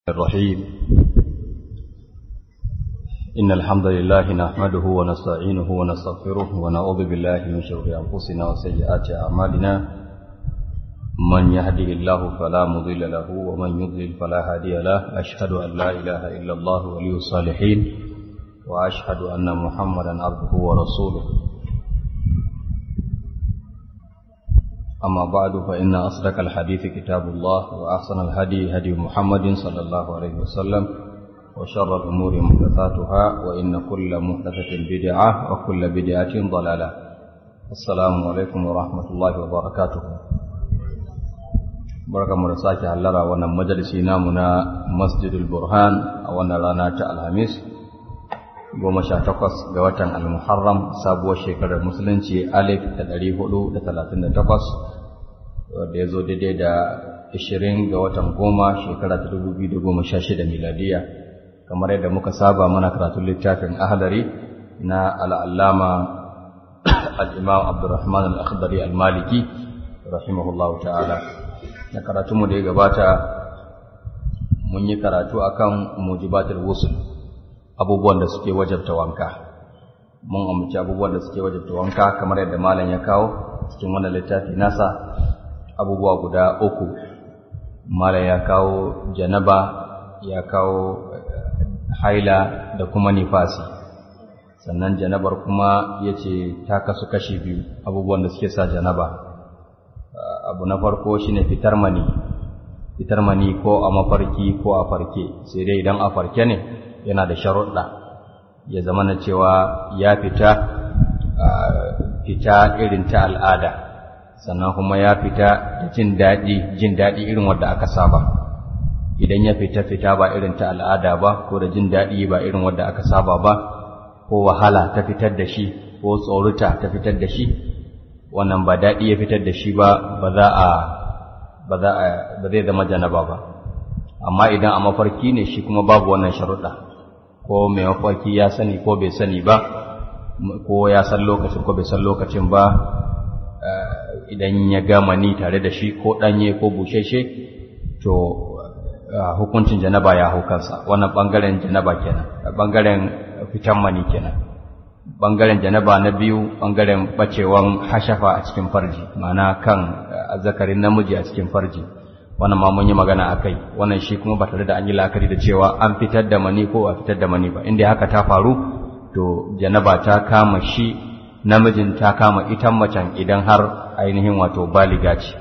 الرحيم إن الحمد لله نحمده ونستعينه ونستغفره ونعوذ بالله من شرور أنفسنا وسيئات أعمالنا من يهده الله فلا مضل له ومن يضلل فلا هادي له أشهد أن لا إله إلا الله ولي الصالحين وأشهد أن محمدا عبده ورسوله أما بعد فإن أصدق الحديث كتاب الله وأحسن الهدي هدي محمد صلى الله عليه وسلم وشر الأمور محدثاتها وإن كل محدثة بدعة وكل بدعة ضلالة السلام عليكم ورحمة الله وبركاته barka mu da sake hallara wannan majalisi namu na masjidul burhan a wannan rana ta alhamis goma sha takwas ga watan al-muharram sabuwar shekarar musulunci alif da ɗari hudu da talatin da takwas wadda ya zo daidai da ashirin ga watan goma shekara ta dubu biyu da goma sha shida miladiya kamar yadda muka saba mana karatun littafin ahalari na al'allama al'imam abdurrahman al'akhdari al-maliki rahimahullahu ta'ala na karatunmu da ya gabata mun yi karatu akan mujibatul wusul abubuwan da suke wajabta wanka mun amince abubuwan da suke wajabta wanka kamar yadda malam ya kawo cikin wannan littafi nasa abubuwa guda uku malam ya kawo janaba ya kawo haila da kuma nifasi sannan janabar kuma ya ce ta kasu kashi biyu abubuwan da suke sa janaba abu na farko shine fitar mani fitar mani ko a mafarki ko a farke sai dai idan a farke ne yana da sharuɗa ya zama na cewa ya fita fita irin ta al'ada sannan kuma ya fita da jin daɗi jin daɗi irin wadda aka saba idan ya fita fita ba irin ta al'ada ba ko da jin daɗi ba irin wadda aka saba ba ko wahala ta fitar da shi ko tsoruta ta fitar da shi wannan ba daɗi ya fitar da shi ba ba za a ba za a ba zai zama janaba ba amma idan a mafarki ne shi kuma babu wannan sharuɗa ko mai mafarki ya sani ko bai sani ba ko ya san lokacin ko bai san lokacin ba idan ya gama ni tare da shi ko ɗanye ko busheshe to hukuncin janaba ya hau kansa wannan ɓangaren janaba kenan ɓangaren fitan mani kenan ɓangaren janaba na biyu ɓangaren ɓacewan hashafa a cikin farji ma'ana kan zakarin namiji a cikin farji wannan ma mun yi magana a kai wannan shi kuma ba tare da an yi la'akari da cewa an fitar da mani ko a fitar da mani ba inda haka ta faru to janaba ta kama shi namijin ta kama ita macen idan har ainihin wato baliga ce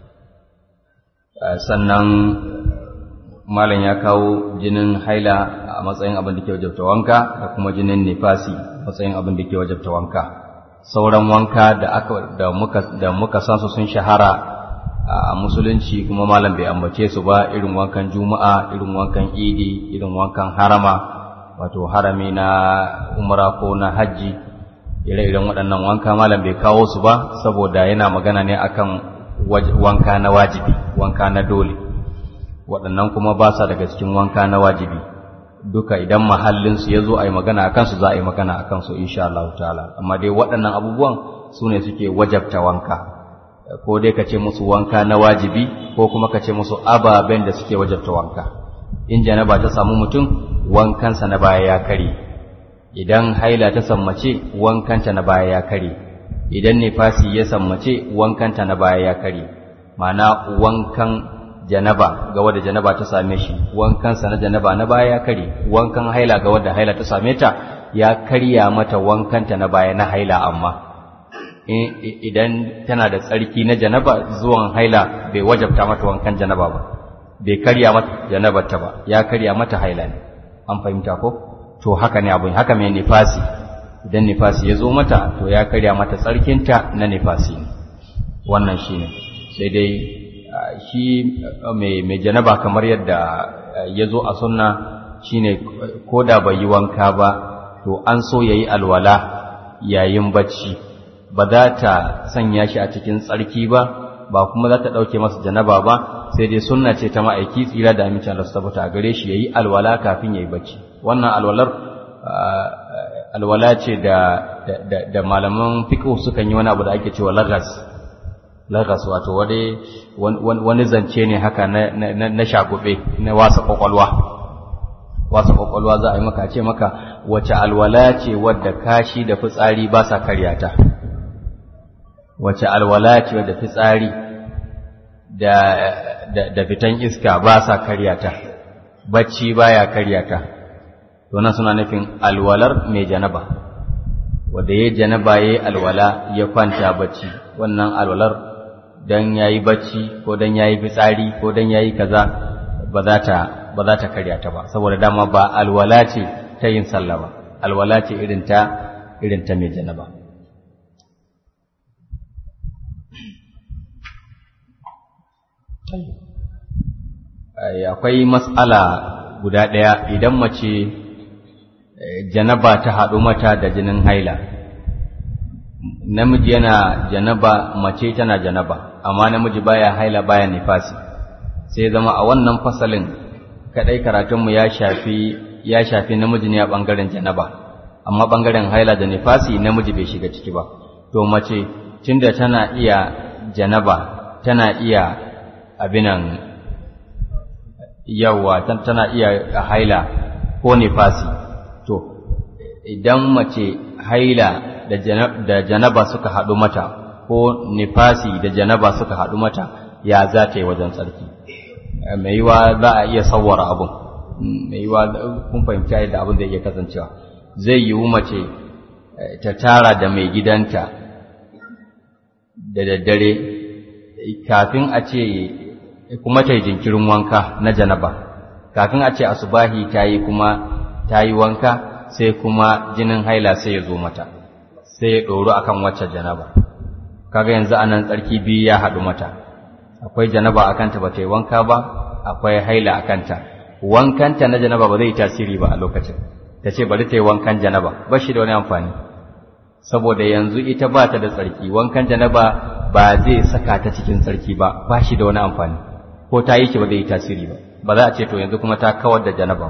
sannan malam ya kawo jinin haila a matsayin abin da ke wajabta wanka da kuma jinin nifasi a matsayin abin da ke wajabta wanka sauran wanka da aka da muka da muka san su sun shahara a musulunci kuma malam bai ambace su ba irin wankan juma'a irin wankan idi irin wankan harama wato harami na umra ko na hajji ire-iren waɗannan wanka malam bai kawo su ba saboda yana magana ne akan wanka na wajibi wanka na dole waɗannan kuma ba sa daga cikin wanka na wajibi duka idan mahallinsu ya zo a yi magana a kansu za a yi magana a kansu insha Allah ta'ala amma dai waɗannan abubuwan su ne suke wajabta wanka ko dai ka ce musu wanka na wajibi ko kuma ka ce musu ababen da suke wajabta wanka in janaba ta samu mutum wankansa na baya ya kare idan haila ta sammace wankanta na baya ya kare idan nifasi ya sammace wankanta na baya ya kare ma'ana wankan janaba ga wadda janaba ta same shi wankansa na janaba na baya ya kare wankan haila ga wadda haila ta same ta ya karya mata wankanta na baya na haila amma idan tana da tsarki na janaba zuwan haila bai wajabta mata wankan janaba ba bai karya mata janabarta ba ya karya mata haila ne an fahimta ko to haka ne abin haka mai nifasi idan nifasi ya zo mata to ya karya mata tsarkinta na nifasi ne wannan shi ne sai dai shi mai janaba kamar yadda ya zo a sunna shi ne ko da bai yi wanka ba to an so ya yi alwala yayin bacci ba za ta sanya shi a cikin tsarki ba ba kuma za ta ɗauke masa janaba ba sai dai sunna ce ta ma'aiki tsira da amincin Allah su tabbata a gare shi ya yi alwala kafin ya yi bacci wannan alwalar alwala ce da da malaman fiqh sukan yi wani abu da ake cewa lagas lagas wato wani zance ne haka na shagube na wasa kwakwalwa wasa kwakwalwa za a yi maka ce maka wace alwala ce wadda kashi da fitsari ba sa karyata wace alwala ce wadda fitsari da fitan iska ba sa karyata bacci baya karyata to nan suna nufin alwalar mai janaba wanda ya janaba yayi alwala ya kwanta bacci wannan alwalar dan yayi bacci ko dan yayi fitsari ko dan yayi kaza ba za ta ba za ta karya ta ba saboda dama ba alwala ce ta yin sallah ba alwala ce irin ta irin ta mai janaba akwai mas'ala guda ɗaya idan mace janaba ta haɗu mata da jinin haila namiji yana janaba mace tana janaba amma namiji baya haila baya nifasi sai zama a wannan fasalin kadai karatunmu ya shafi ya shafi namiji ne a bangaren janaba amma bangaren haila da nifasi namiji bai shiga ciki ba to mace tunda tana iya janaba tana iya abinan yawa tana iya haila ko nifasi to idan mace haila da janaba suka haɗu mata ko nifasi da janaba suka haɗu mata ya za ta yi wajen tsarki mai yiwa za a iya sawwara abun mai yiwa kun fahimci yadda abin da iya kasancewa zai yiwu mace ta tara da mai gidanta da daddare kafin a ce kuma ta yi jinkirin wanka na janaba kafin a ce asubahi ta yi kuma ta yi wanka sai kuma jinin haila sai ya zo mata sai ya ɗoro akan wacce janaba kaga yanzu anan tsarki biyu ya haɗu mata akwai janaba a kanta ba ta yi wanka ba akwai haila a kanta wankanta na janaba ba zai yi tasiri ba a lokacin ta ce bari ta yi wankan janaba ba shi da wani amfani saboda yanzu ita ba ta da tsarki wankan janaba ba zai saka ta cikin tsarki ba ba shi da wani amfani ko ta yi ki ba zai yi tasiri ba ba za a ce to yanzu kuma ta kawar da janaba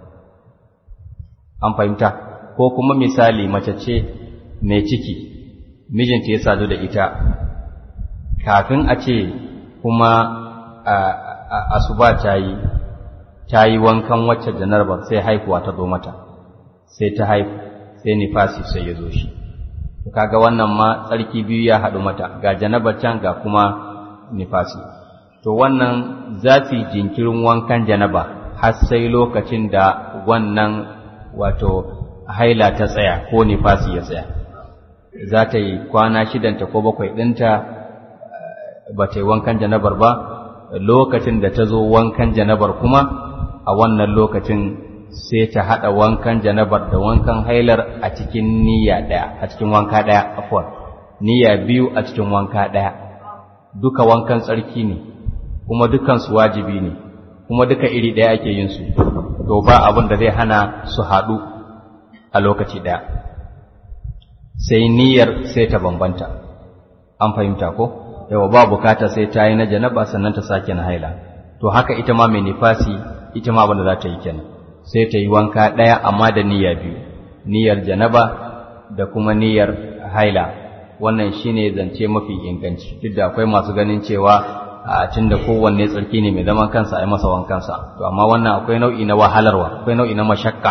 an fahimta ko kuma misali mace ce mai ciki mijinta ya sadu da ita kafin a ce kuma asuba ta yi ta yi wankan wacce janarba sai haifuwa ta zo mata sai ta haifu sai nifasi sai ya zo shi kaga wannan ma tsarki biyu ya haɗu mata ga janaba can ga kuma nifasi to wannan za su jinkirin wankan janaba har sai lokacin da wannan wato haila ta tsaya ko nifasi ya tsaya za ta yi kwana shidanta ko bakwai ɗinta ba ta yi wankan janabar ba lokacin da ta zo wankan janabar kuma a wannan lokacin sai ta haɗa wankan janabar da wankan hailar a cikin niyya ɗaya a cikin wanka ɗaya afwan niyya biyu a cikin wanka ɗaya duka wankan tsarki ne kuma dukansu wajibi ne kuma duka iri ɗaya ake yin su to ba abin da zai hana su haɗu a lokaci ɗaya sai niyyar sai ta bambanta an fahimta ko yawa ba bukata sai ta yi na janaba sannan ta sake na haila to haka ita ma mai nifasi ita ma abin da za ta yi kenan sai ta yi wanka ɗaya amma da niyya biyu niyyar janaba da kuma niyyar haila wannan shine zance mafi inganci duk da akwai masu ganin cewa a tun da kowanne tsarki ne mai zaman kansa a yi masa wankansa to amma wannan akwai nau'i na wahalarwa akwai nau'i na mashakka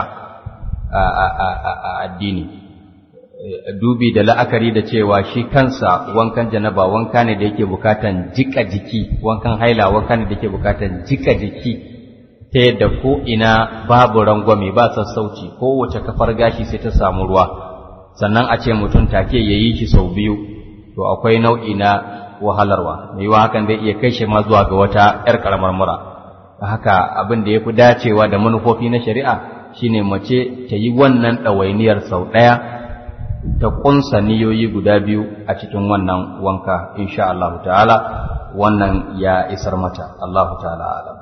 a addini dubi da la'akari da cewa shi kansa wankan janaba wanka ne da yake bukatan jika jiki wankan haila wanka ne da yake bukatan jika jiki ta yadda ko ina babu rangwame ba sassauci kowace kafar gashi sai ta samu ruwa sannan a ce mutum take ya yi shi sau biyu to akwai nau'i na wahalarwa mai yiwa hakan zai iya kai shi ma zuwa ga wata 'yar karamar mura haka abin da ya fi dacewa da manufofi na shari'a shine mace ta yi wannan ɗawainiyar sau ɗaya ta ƙunsa niyoyi guda biyu a cikin wannan wanka insha Allah ta'ala wannan ya isar mata Allah ta'ala alam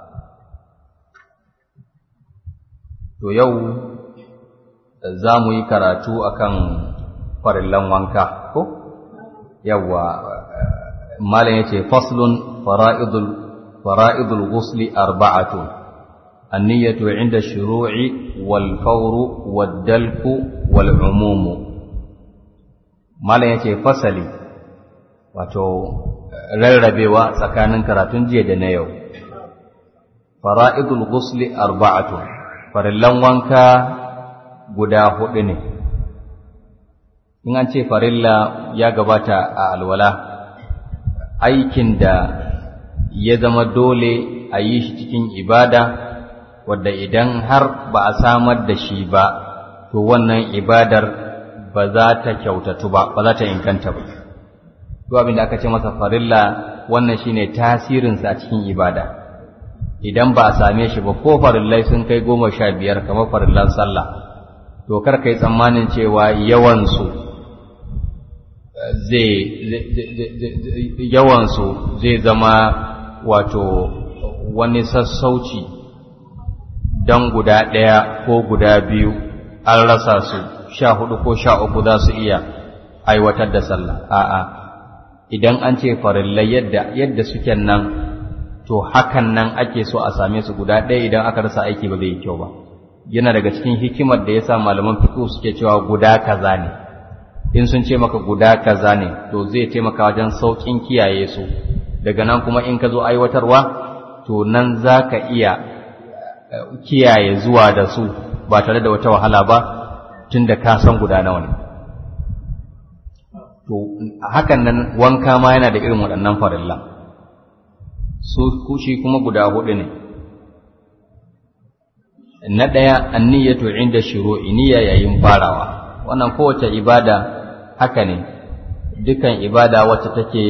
to yau za mu yi karatu akan farillan wanka ko yawa malam yace faslun fara'idul fara'idul ghusli arba'atun النية عند الشروع والفور والدلك والعموم malam yace fasali wato rarrabewa tsakanin karatun jiya da na yau fara'idul ghusli arba'atu farillan wanka guda hudu ne in an ce farilla ya gabata a alwala aikin da ya zama dole a yi shi cikin ibada wadda idan har ba a samar da shi ba to wannan ibadar ba za ta kyautatu ba ba za ta inganta ba to abin da aka ce masa farilla wannan shine tasirinsa a cikin ibada idan ba a same shi ba ko farillai sun kai goma sha biyar kamar farillan sallah to kar ka yi tsammanin cewa yawansu zai yawansu zai zama wato wani sassauci don guda ɗaya ko guda biyu an rasa su sha hudu ko sha uku za su iya aiwatar da sallah a'a idan an ce farillai yadda yadda suke nan to hakan nan ake so a same su guda ɗaya idan aka rasa aiki ba zai yi kyau ba yana daga cikin hikimar da yasa malaman fiqh suke cewa guda kaza ne in sun ce maka guda kaza ne to zai taimaka wajen saukin kiyaye su daga nan kuma in ka zo aiwatarwa to nan za ka iya kiyaye zuwa da su ba tare da wata wahala ba tun da ka san guda nawa ne to hakan nan wanka ma yana da irin waɗannan farilla su kushi kuma guda hudu ne na ɗaya anniyatu inda shuru'i niyya yayin farawa wannan kowace ibada haka ne dukan ibada wacce take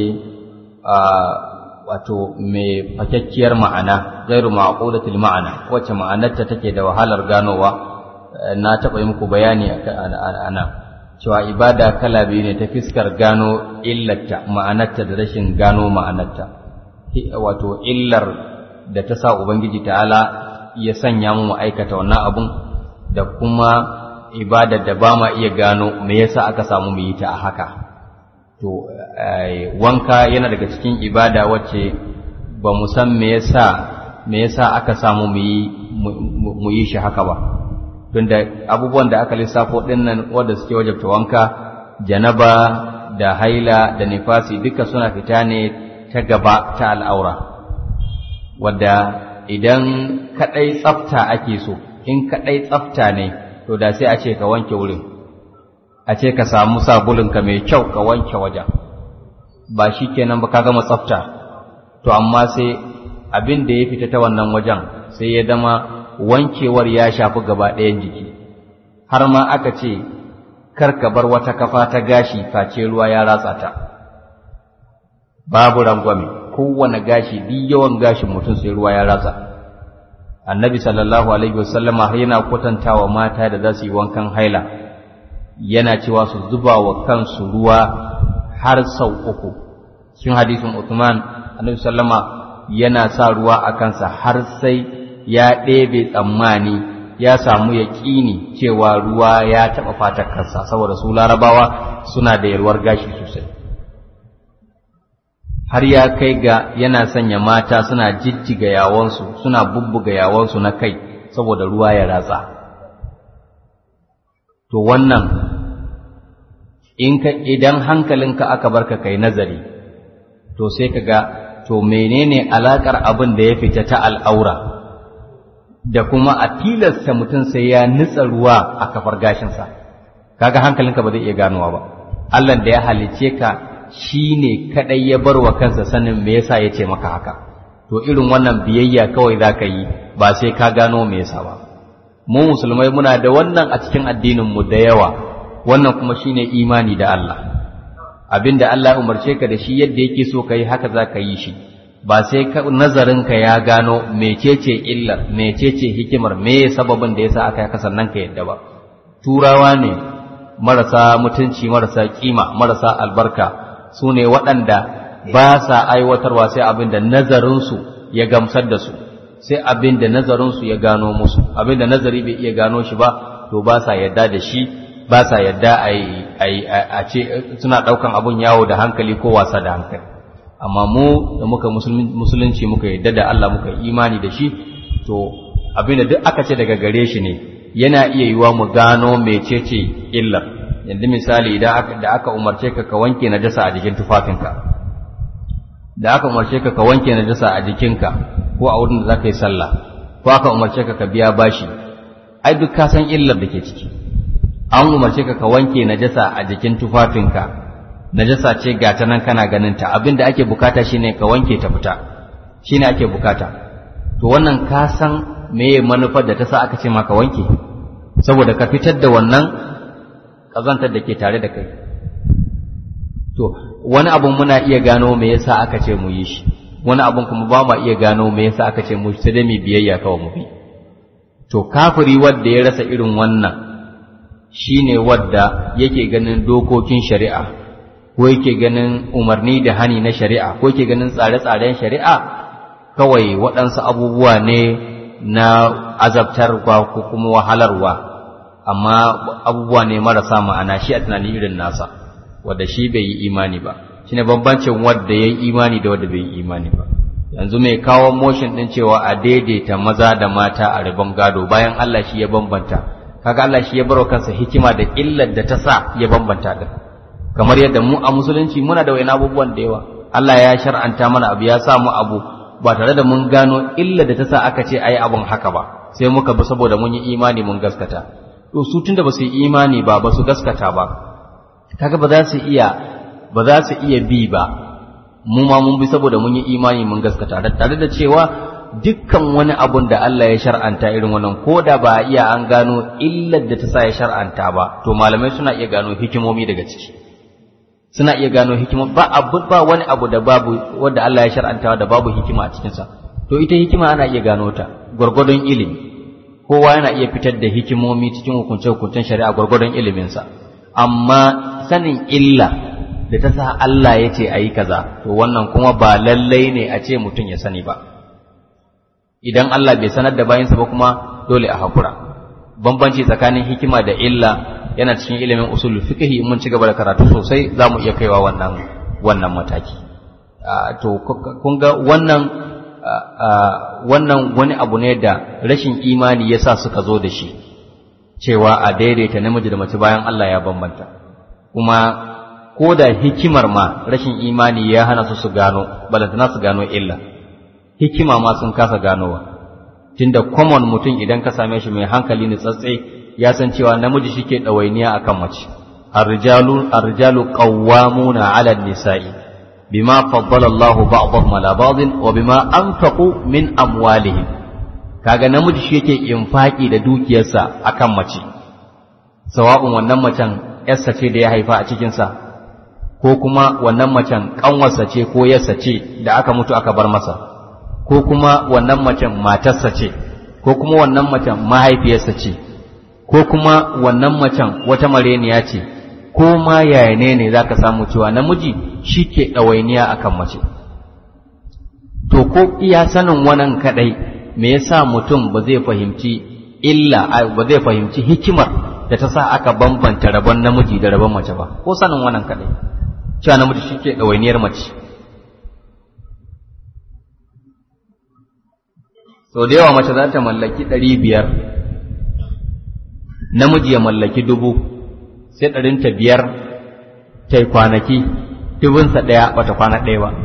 wato mai fakakkiyar ma'ana gairu ma'qulatil ma'ana wacce ma'anarta take da wahalar ganowa na taɓa yi muku bayani a nan cewa ibada kala biyu ne ta fiskar gano illarta ma'anarta da rashin gano ma'anarta wato illar da ta sa ubangiji ta'ala ya sanya mu aikata wannan abun da kuma ibada da ba ma iya gano me yasa aka samu mu yi ta a haka to wanka yana daga cikin ibada wacce ba mu san me yasa me yasa aka samu mu yi mu yi shi haka ba tunda abubuwan da aka lissafo dinnan wanda suke wajabta wanka janaba da haila da nifasi duka suna fita ne ta gaba ta al'aura wadda idan kadai tsafta ake so in kadai tsafta ne to da sai a ce ka wanke wurin a ce ka samu sabulunka mai kyau ka wanke wajen ba shi kenan ba ka gama tsafta to amma sai abin da ya fita ta wannan wajen sai ya zama wankewar ya shafi gaba ɗayan jiki har ma aka ce kar ka bar wata kafa ta gashi face ruwa ya ratsa ta babu rangwame kowane gashi duk yawan gashin mutum sai ruwa ya ratsa annabi sallallahu alaihi wasallam har yana kwatantawa mata da za su yi wankan haila yana cewa su zuba wa kansu ruwa har sau uku cikin hadisin Uthman annabi sallama yana sa ruwa a kansa har sai ya ɗebe tsammani ya samu yaƙini cewa ruwa ya taɓa fatar kansa saboda su larabawa suna da yalwar gashi sosai har ya kai ga yana sanya mata suna jijjiga yawonsu suna bubbuga yawonsu na kai saboda ruwa ya ratsa to wannan in ka idan hankalinka aka barka kai nazari to sai ka ga to menene alakar abin da ya fita ta al'aura da kuma a tilasta mutum sai ya nitsa ruwa a kafar gashinsa kaga hankalinka ba zai iya ganowa ba Allah da ya halice ka shi ne kaɗai ya bar wa kansa sanin me yasa ya ce maka haka to irin wannan biyayya kawai za ka yi ba sai ka gano me yasa ba mu musulmai muna da wannan a cikin addininmu da yawa wannan kuma shine imani da Allah abinda Allah ya umarce ka da shi yadda yake so ka yi haka za ka yi shi ba sai nazarinka ya gano mecece illar mecece hikimar me sababin da yasa aka yaka sannan ka yadda ba turawa ne marasa mutunci marasa kima marasa albarka su ne waɗanda ba sa aiwatarwa sai abin da nazarinsu ya gamsar da su sai abin da nazarinsu ya gano musu abin da nazari bai iya gano shi ba to ba sa yadda da shi ba sa yadda a ce suna ɗaukan abun yawo da hankali ko wasa da hankali amma mu da muka musulunci muka yadda da Allah muka imani da shi to abin da duk aka ce daga gare shi ne yana iya yiwa mu gano mecece illar yanzu misali idan da aka umarce ka ka wanke najasa a jikin tufafinka da aka umarce ka ka wanke najasa a jikinka ko a wurin da za ka yi sallah ko aka umarce ka ka biya bashi ai duk ka san illar da ke ciki an umarce ka ka wanke najasa a jikin tufafinka najasa ce ga ta nan kana ganin ta abin da ake bukata shine ka wanke ta fita shine ake bukata to wannan ka san meye manufar da ta sa aka ce ma ka wanke saboda ka fitar da wannan kazantar da ke tare da kai to wani abun muna iya gano me yasa aka ce mu yi shi wani abun kuma ba ma iya gano me yasa aka ce mu sai dai mu biyayya kawai mu bi to kafiri wanda ya rasa irin wannan shine wadda yake ganin dokokin shari'a ko yake ganin umarni da hani na shari'a ko yake ganin tsare-tsaren shari'a kawai waɗansu abubuwa ne na azabtarwa ko kuma wahalarwa amma abubuwa ne marasa ma'ana shi a tunani irin nasa wadda shi bai yi imani ba shine bambancin wadda ya yi imani da wadda bai yi imani ba yanzu mai kawo motion ɗin cewa a daidaita maza da mata a rabon gado bayan Allah shi ya bambanta kaga Allah shi ya baro kansa hikima da illar da ta sa ya bambanta din kamar yadda mu a musulunci muna da wani abubuwan da yawa Allah ya shar'anta mana abu ya sa mu abu ba tare da mun gano illar da ta sa aka ce ai abun haka ba sai muka bi saboda mun yi imani mun gaskata to su tunda ba su yi imani ba ba su gaskata ba kaga ba za su iya ba za su iya bi ba mu ma mun bi saboda mun yi imani mun gaskata tare da cewa dukkan wani abun da Allah ya shar'anta irin wannan ko da ba iya an gano illar da ta sa ya shar'anta ba to malamai suna iya gano hikimomi daga ciki suna iya gano hikima ba abu ba wani abu da babu wanda Allah ya shar'anta da babu hikima a cikin sa to ita hikima ana iya gano ta gurgurdon ilimi kowa yana iya fitar da hikimomi cikin hukunce-hukuncen shari'a gurgurdon ilimin sa amma sanin illa da ta sa Allah ya ce a yi kaza to wannan kuma ba lallai ne a ce mutum ya sani ba idan Allah bai sanar da bayansa ba kuma dole a hakura bambanci tsakanin hikima da illa yana cikin ilimin usul fiqhi mun ci gaba da karatu sosai za mu iya kaiwa wannan wannan mataki to kun ga wannan wannan wani abu ne da rashin imani yasa suka zo da shi cewa a daidaita namiji da mace bayan Allah ya bambanta kuma ko da hikimar ma rashin imani ya hana su su gano balantana su gano illa hikima ma sun kasa ganowa tunda common mutum idan ka same shi mai hankali ne tsatse ya san cewa namiji shike ɗawainiya akan mace ar-rijalu ar-rijalu qawwamuna 'ala an-nisa'i bima faddala Allah ba'dahum 'ala ba'din wa bima anfaqu min amwalihim kaga namiji shi yake infaki da dukiyarsa akan mace sawa'un wannan macen yarsa ce da ya haifa a cikin sa ko kuma wannan macen kanwarsa ce ko yarsa ce da aka mutu aka bar masa ko kuma wannan macen matarsa ce ko kuma wannan macen mahaifiyarsa ce ko kuma wannan macen wata mareniya ce ko ma yaya ne ne za ka samu cewa namiji shi ke ɗawainiya a kan mace to ko iya sanin wannan kaɗai me yasa mutum ba zai fahimci illa ba zai fahimci hikimar da ta sa aka bambanta rabon namiji da rabon mace ba ko sanin wannan kaɗai cewa namiji shi ke ɗawainiyar mace sau da yawa mace za ta mallaki ɗari biyar namiji ya mallaki dubu sai ɗarinta biyar ta yi kwanaki dubunsa ɗaya bata kwana ɗaya ba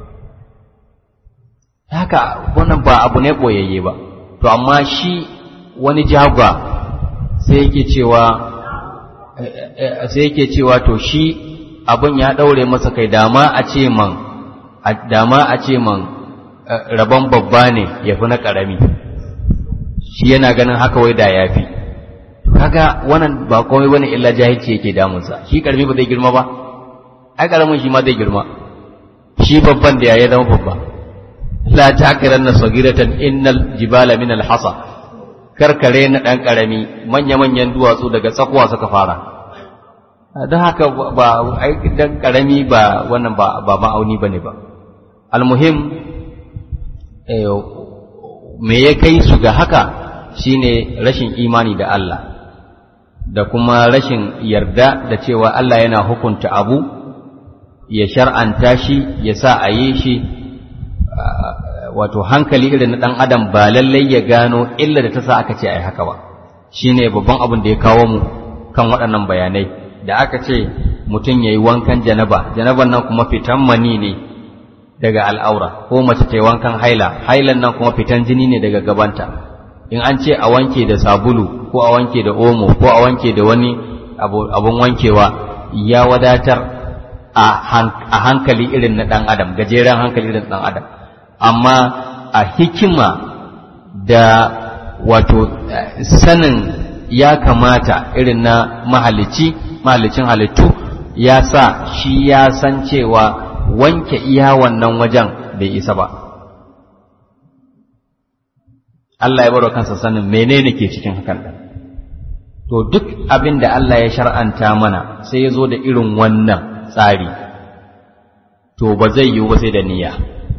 haka wannan ba abu ne ɓoyayye ba to amma shi wani jagwa sai yake cewa sai yake cewa to shi abin ya ɗaure masa kai dama a ce man dama a ce man rabon babba ne ya fi na ƙarami shi yana ganin haka wai da ya fi kaga wannan ba komai bane illa jahilci yake damunsa shi ƙarami ba zai girma ba ai ƙaramin shi ma zai girma shi babban da ya zama babba la takiran na sagiratan innal jibala min alhasa karkare na ɗan ƙarami manya-manyan duwatsu daga tsakuwa suka fara don haka ba ai dan ƙarami ba wannan ba ma'auni bane ba almuhim me ya kai su ga haka shine rashin imani da Allah da kuma rashin yarda da cewa Allah yana hukunta abu ya shar'anta shi ya sa a yi shi wato hankali irin na ɗan adam ba lallai ya gano illa da ta sa aka ce a yi haka ba shine babban abin da ya kawo mu kan waɗannan bayanai da aka ce mutum ya yi wankan janaba janaban nan kuma fitan mani ne daga al'aura ko mace ta wankan haila hailan nan kuma fitan jini ne daga gabanta in an ce a wanke da sabulu ko a wanke da omo ko a wanke da wani abun wankewa ya wadatar a hankali irin na ɗan adam gajeren hankali irin ɗan adam amma a hikima da wato sanin ya kamata irin na mahalici mahalicin halittu ya sa shi ya san cewa wanke iya wannan wajen bai isa ba Allah ya baro kansa sanin menene ke cikin hakan ɗin to duk abin da Allah ya shar'anta mana sai ya zo da irin wannan tsari to ba zai yiwu ba sai da niyya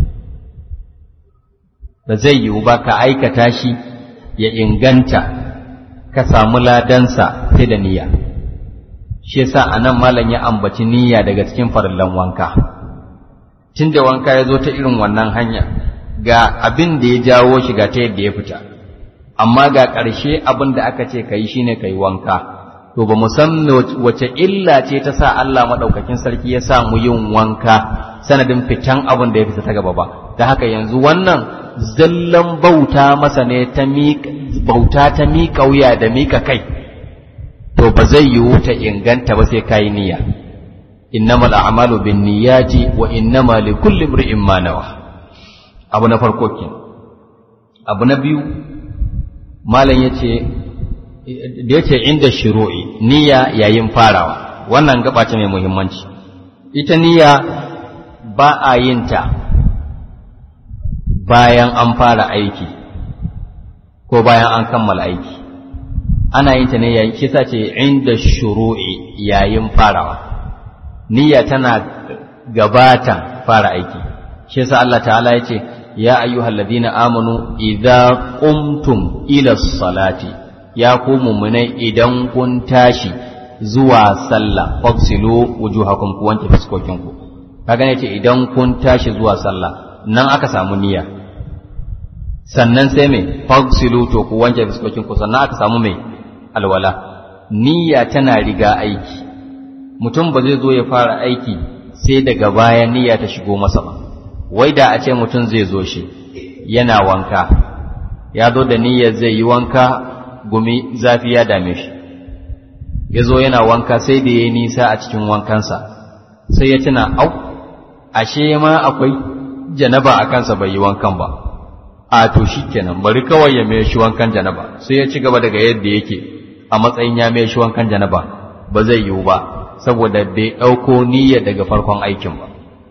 ba zai yiwu ba ka aikata shi ya inganta ka samu ladansa sai da niyya shi yasa anan malam ya ambaci niyya daga cikin farillan wanka tunda wanka ya zo ta irin wannan hanya ga abin da ya jawo shi ga ta yadda ya fita amma ga ƙarshe abin da aka ce ka yi shine ka yi wanka to ba mu san wace illa ce ta sa Allah maɗaukakin sarki ya sa mu yin wanka sanadin fitan abin da ya fita ta gaba ba da haka yanzu wannan zallan bauta masa ne ta bauta ta miƙa wuya da miƙa kai to ba zai yiwu ta inganta ba sai kayi niyya innamal a'malu bin niyyati wa innama likulli imri'in ma nawa abu na farko kenan abu na biyu malam yace da yace inda shuru'i niyya yayin farawa wannan gaba ce mai muhimmanci ita niyya ba a yin ta bayan an fara aiki ko bayan an kammala aiki ana yin ta ne yayin shi ce inda shuru'i yayin farawa niyya tana gabatan fara aiki shi yasa Allah ta'ala yace ya ayyuhal ladina amanu idza qumtum ila salati ya ku mu'minai idan kun tashi zuwa sallah fagsilu wujuhakum ku wanke fuskokinku kaga ne ce idan kun tashi zuwa sallah nan aka samu niyya sannan sai me fagsilu to ku wanke fuskokinku sannan aka samu me alwala niyya tana riga aiki mutum ba zai zo ya fara aiki sai daga baya niyya ta shigo masa ba wai da a ce mutum zai zo shi yana wanka ya zo da niyyar zai yi wanka gumi zafi ya dame shi ya zo yana wanka sai da ya yi nisa a cikin wankansa sai ya tuna au ashe ma akwai janaba a kansa bai yi wankan ba a to shi kenan bari kawai ya mai shi wankan janaba sai ya ci gaba daga yadda yake a matsayin ya mai shi wankan janaba ba zai yiwu ba saboda bai ɗauko niyya daga farkon aikin ba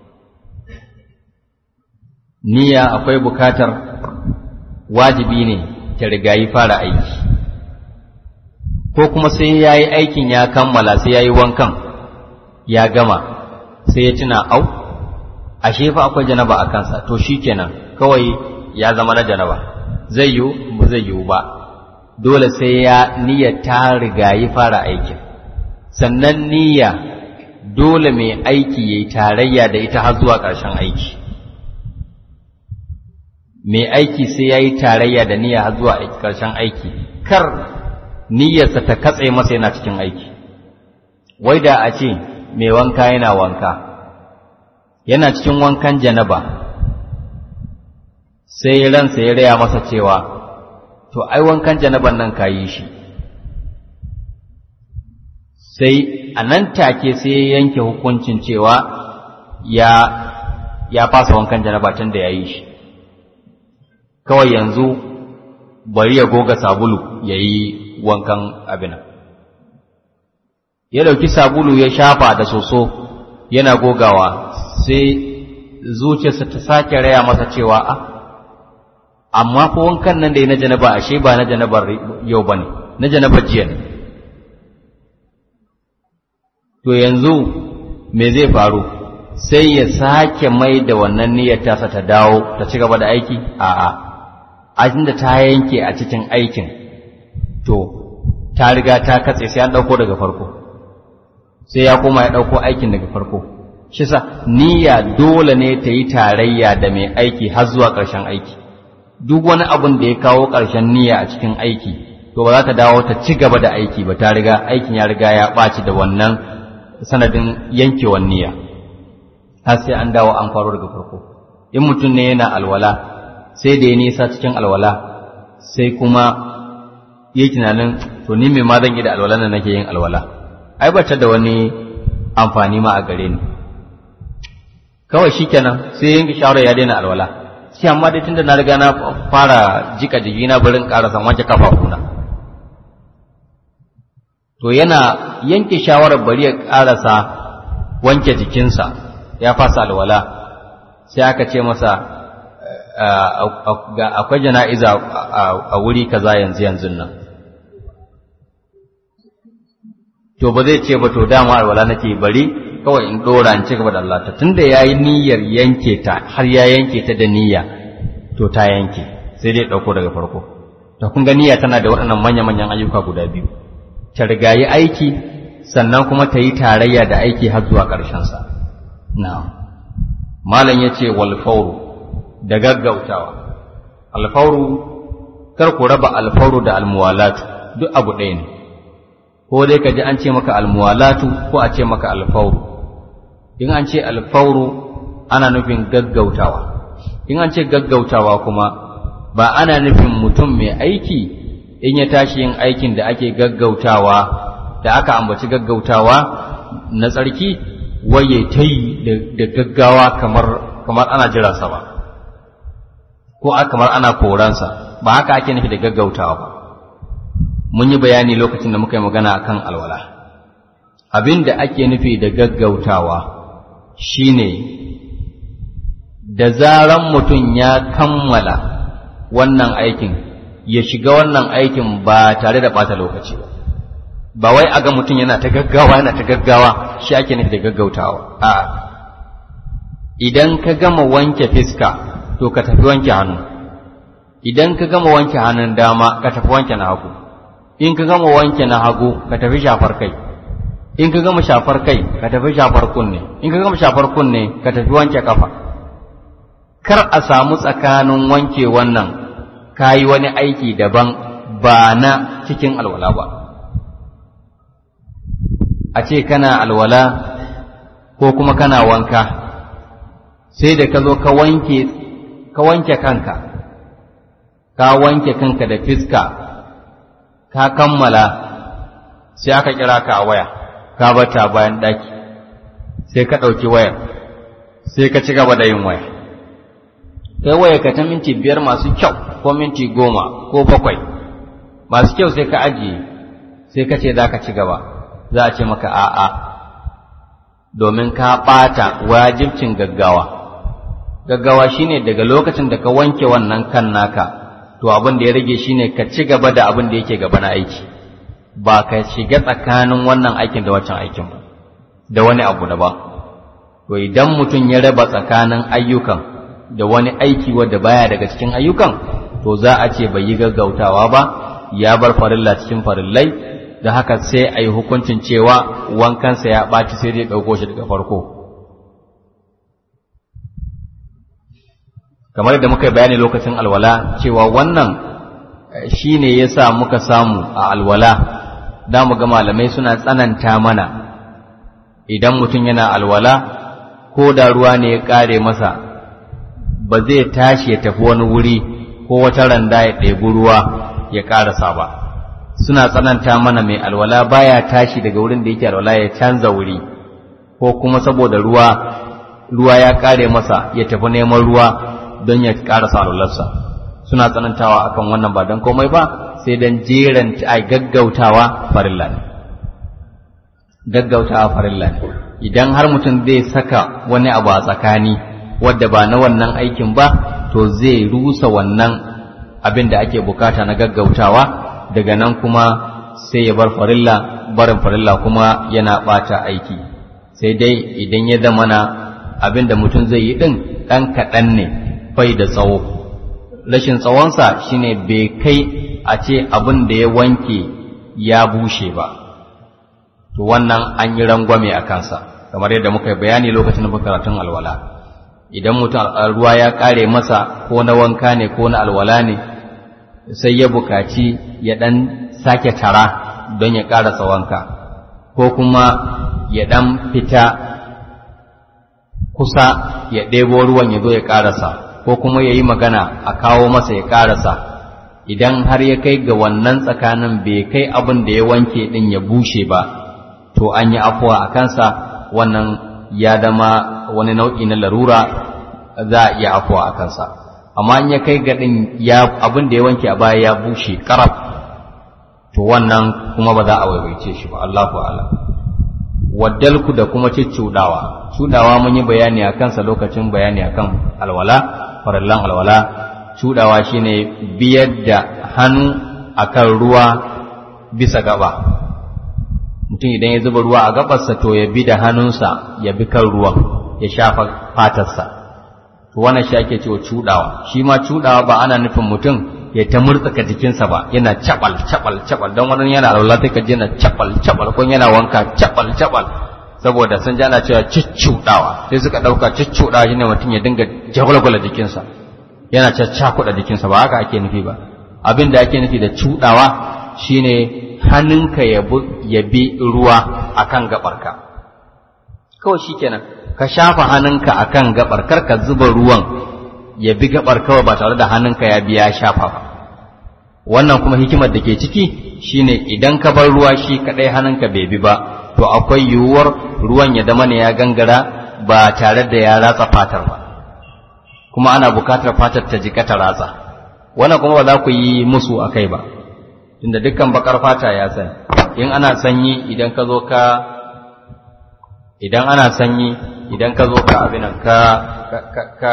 niyya akwai bukatar wajibi ne ta rigayi fara aiki ko kuma sai ya yi aikin ya kammala sai ya yi wankan ya gama sai ya tuna au ashe fa akwai janaba a kansa to shi kenan kawai ya zama na janaba zai yiwu ba zai yiwu ba dole sai ya niyya ta rigayi fara aikin sannan niyya dole mai aiki ya yi tarayya da ita har zuwa ƙarshen aiki mai aiki sai ya yi tarayya da niyya har zuwa ƙarshen aiki kar niyyarsa ta katse masa yana cikin aiki wai da a ce mai wanka yana wanka yana cikin wankan janaba sai ransa ya raya masa cewa to ai wankan janaban nan ka yi shi sai a nan take sai ya yanke hukuncin cewa ya ya fasa wankan janaba tun da ya yi shi kawai yanzu bari ya goga sabulu ya yi wankan abinan ya dauki sabulu ya shafa da soso yana gogawa sai zuciyarsa ta sake raya masa cewa a amma fa wankan nan da ya na janaba ashe ba na janabar yau ba ne na janabar jiya ne to yanzu me zai faru sai ya sake mai da wannan niyyar tasa ta dawo ta ci gaba da aiki a'a a da ta yanke a cikin aikin to ta riga ta katse sai an ɗauko daga farko sai ya koma ya ɗauko aikin daga farko shi sa niyya dole ne ta yi tarayya da mai aiki har zuwa ƙarshen aiki duk wani abin da ya kawo ƙarshen niyya a cikin aiki to ba za ta dawo ta ci gaba da aiki ba ta riga aikin ya riga ya ɓaci da wannan sanadin yankewar niyya har sai an dawo an faro daga farko in mutum ne yana alwala sai da ya nisa cikin alwala sai kuma yi tunanin to ni mai ma zan yi da alwala na nake yin alwala ai ba ta da wani amfani ma a gare ni kawai shikenan sai yanke shawarar ya daina alwala sai amma dai tunda na riga na fara jika jikina barin karasa wanke kafafuna to yana yanke shawarar bari ya karasa wanke jikinsa ya fasa alwala sai aka ce masa akwai jana'iza a wuri kaza yanzu yanzu nan to ba zai ce ba to dama alwala nake bari kawai in dora in ci gaba da Allah ta tunda yayi niyyar yanke ta har ya yanke ta da niyya to ta yanke sai dai dauko daga farko to kun ga niyya tana da waɗannan manya-manyan ayyuka guda biyu ta rigayi aiki sannan kuma ta yi tarayya da aiki har zuwa ƙarshen sa na'am malam yace wal fawru da gaggautawa al fawru kar ku raba al fawru da al muwalatu duk abu ɗaya ne ko dai ka ji an ce maka al muwalatu ko a ce maka al fawru in an ce al fawru ana nufin gaggautawa in an ce gaggautawa kuma ba ana nufin mutum mai aiki in ya tashi yin aikin da ake gaggautawa da aka ambaci gaggautawa na tsarki waye ta yi da gaggawa kamar kamar ana jiransa ba ko kamar ana koransa ba haka ake nufi da gaggautawa ba mun yi bayani lokacin da muka yi magana akan alwala abin da ake nufi da gaggautawa shine da zaran mutum ya kammala wannan aikin ya shiga wannan aikin ba tare da ɓata lokaci ba ba wai a ga mutum yana ta gaggawa yana ta gaggawa shi ake nufi da gaggautawa a idan ka gama wanke fiska to ka tafi wanke hannu idan ka gama wanke hannun dama ka tafi wanke na hagu in ka gama wanke na hagu ka tafi shafar kai in ka gama shafar kai ka tafi shafar kunne in ka gama shafar kunne ka tafi wanke kafa kar a samu tsakanin wanke wannan kayi wani aiki daban ba na cikin alwala ba a ce kana alwala ko kuma kana wanka sai da ka zo ka wanke ka wanke kanka ka wanke kanka da fiska ka kammala sai aka kira ka a waya ka bata bayan daki sai ka ɗauki wayar sai ka ci gaba da yin waya kai waya ka ta minti biyar masu kyau ko minti goma ko bakwai masu kyau sai ka ajiye sai ka ce za ka ci gaba za a ce maka a'a domin ka ɓata wajibcin gaggawa gaggawa shine daga lokacin da ka wanke wannan kan naka to abin da ya rage shine ka ci gaba da abin da yake gaba na aiki ba ka shiga tsakanin wannan aikin da wancan aikin ba da wani abu da ba to idan mutum ya raba tsakanin ayyukan da wani aiki wadda baya daga cikin ayyukan to za a ce bai yi gaggautawa ba ya bar farilla cikin farillai da haka sai a yi hukuncin cewa wankansa ya ɓaci sai dai ɗauko shi daga farko kamar yadda muka bayani lokacin alwala cewa wannan shi ne ya sa muka samu a alwala da mu ga malamai suna tsananta mana idan mutum yana alwala ko da ruwa ne ya ƙare masa ba zai tashi ya tafi wani wuri ko wata randa ya ɗebi ruwa ya ƙarasa ba suna tsananta mana mai alwala baya tashi daga wurin da yake alwala ya canza wuri ko kuma saboda ruwa ruwa ya ƙare masa ya tafi neman ruwa don ya ƙarasa alwalarsa suna tsanantawa akan wannan ba don komai ba sai don jeran a gaggautawa farilla ne gaggautawa farilla ne idan har mutum zai saka wani abu a tsakani wadda ba na wannan aikin ba to zai rusa wannan abin da ake bukata na gaggautawa daga nan kuma sai ya bar farilla barin farilla kuma yana bata aiki sai dai idan ya zama na abin da mutum zai yi din ɗan kaɗan ne bai da tsawo rashin tsawonsa shine bai kai a ce abin da ya wanke ya bushe ba to wannan an yi rangwame a kansa kamar yadda muka yi bayani lokacin da karatun alwala idan mutum ruwa ya kare masa ko na wanka ne ko na alwala ne sai ya bukaci ya ɗan sake tara don ya ƙarasa wanka ko kuma ya ɗan fita kusa ya ɗebo ruwan ya zo ya ƙarasa ko kuma ya yi magana a kawo masa ya ƙarasa idan har ya kai ga wannan tsakanin bai kai abin da ya wanke ɗin ya bushe ba to an yi afuwa a kansa wannan ya zama wani nau'i na larura za a iya afuwa a kansa amma in ya kai ga ɗin abin da ya wanke a baya ya bushe ƙaraf to wannan kuma ba za a waiwaice shi ba Allahu a'lam waddalku da kuma ciccudawa cudawa mun yi bayani a kansa lokacin bayani akan alwala farallan alwala cudawa shine biyar da hannu akan ruwa bisa gaba mutum idan ya zuba ruwa a gabarsa to ya bi da hannunsa ya bi kan ruwan ya shafa fatarsa to wannan shi ake cewa cudawa shi ma cudawa ba ana nufin mutum ya ta murtsaka jikinsa ba yana cabal cabal cabal don wani yana alwala sai ka ji yana cabal cabal ko yana wanka cabal cabal saboda sun ji ana cewa ciccudawa sai suka dauka ciccudawa shine mutum ya dinga jagwalgwala jikinsa yana caccakuɗa jikinsa ba haka ake nufi ba abin da ake nufi da cudawa shine hannunka ya bi ruwa akan gabarka kawai shikenan ka shafa hannunka akan gabar kar ka zuba ruwan ya bi gabar kawai ba tare da hannunka ya biya shafa ba wannan kuma hikimar da ke ciki shine idan ka bar ruwa shi kadai hannunka bai bi ba to akwai yiwuwar ruwan ya zama ne ya gangara ba tare da ya ratsa fatar ba kuma ana bukatar fatar ta jika ta ratsa wannan kuma ba za ku yi musu a kai ba tunda dukkan bakar fata ya sani in ana sanyi idan ka zo ka idan ana sanyi idan ka zo ka abinan ka ka ka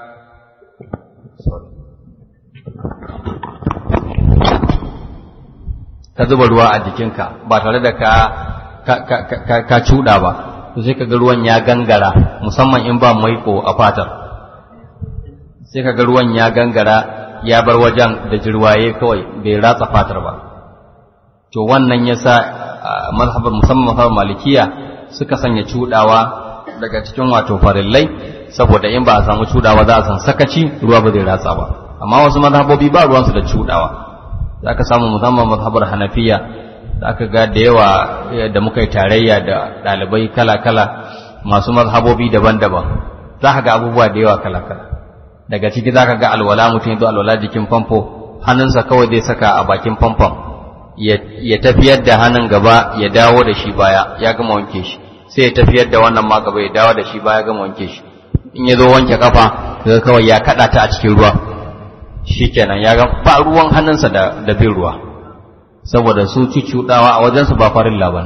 ka zuba ruwa a jikinka ba tare da ka ka cuɗa ba to sai ka ga ruwan ya gangara musamman in ba maiko a fatar sai ka ga ruwan ya gangara ya bar wajen da jirwaye kawai bai ratsa fatar ba to wannan yasa mazhabar musamman mazhabar malikiya suka sanya cuɗawa daga cikin wato farillai saboda in ba a samu cuɗawa za a san sakaci ruwa ba zai ratsa ba amma wasu mazhabobi ba ruwansu da cuɗawa za ka samu musamman mazhabar hanafiya za ka ga da yawa da muka yi tarayya da ɗalibai kala-kala masu mazhabobi daban-daban za ka ga abubuwa da yawa kala-kala daga ciki za ka ga alwala mutum ya alwala jikin famfo hannunsa kawai zai saka a bakin famfon ya tafiyar da hannun gaba ya dawo da shi baya ya gama wanke shi sai ya tafiyar da wannan ma gaba ya dawo da shi baya ya gama wanke shi in ya zo wanke kafa daga kawai ya kaɗa ta a cikin ruwa shikenan ya ga ba ruwan hannunsa da da bin ruwa saboda su cucudawa a wajensu ba farin laban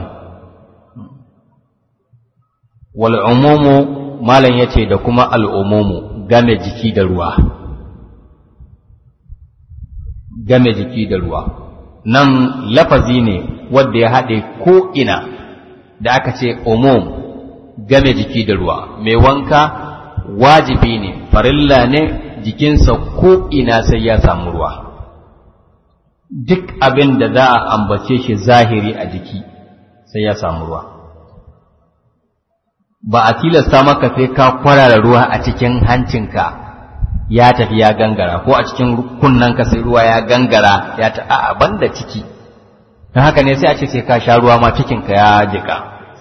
wal umumu malam yace da kuma al umumu game jiki da ruwa game jiki da ruwa nan lafazi ne wanda ya haɗe ko ina da aka ce umum game jiki da ruwa mai wanka wajibi ne farilla ne jikinsa ko ina sai ya samu ruwa duk abin da za a ambace shi zahiri a jiki sai ya samu ruwa ba a tilasta maka sai ka kwarara ruwa a cikin hancinka ya tafi ya gangara ko a cikin kunnanka sai ruwa ya gangara ya ta a banda ciki don haka ne sai a ce sai ka sha ruwa ma cikinka ya jika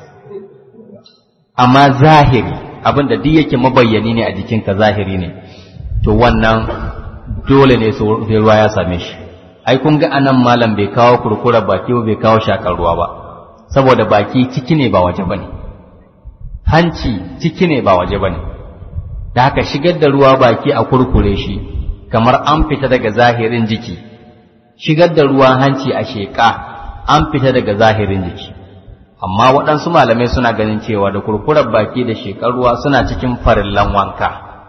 amma zahiri abin da duk yake mabayyani ne a jikinka zahiri ne to wannan dole ne sai ruwa ya same shi ai kun ga anan malam bai kawo kurkura baki ba bai kawo shakar ruwa ba saboda baki ciki ne ba waje bane hanci ciki ne ba waje bane da haka shigar da ruwa baki a kurkure shi kamar an fita daga zahirin jiki shigar da ruwa hanci a sheƙa an fita daga zahirin jiki amma waɗansu malamai suna ganin cewa da kurkurar baki da sheƙar ruwa suna cikin farillan wanka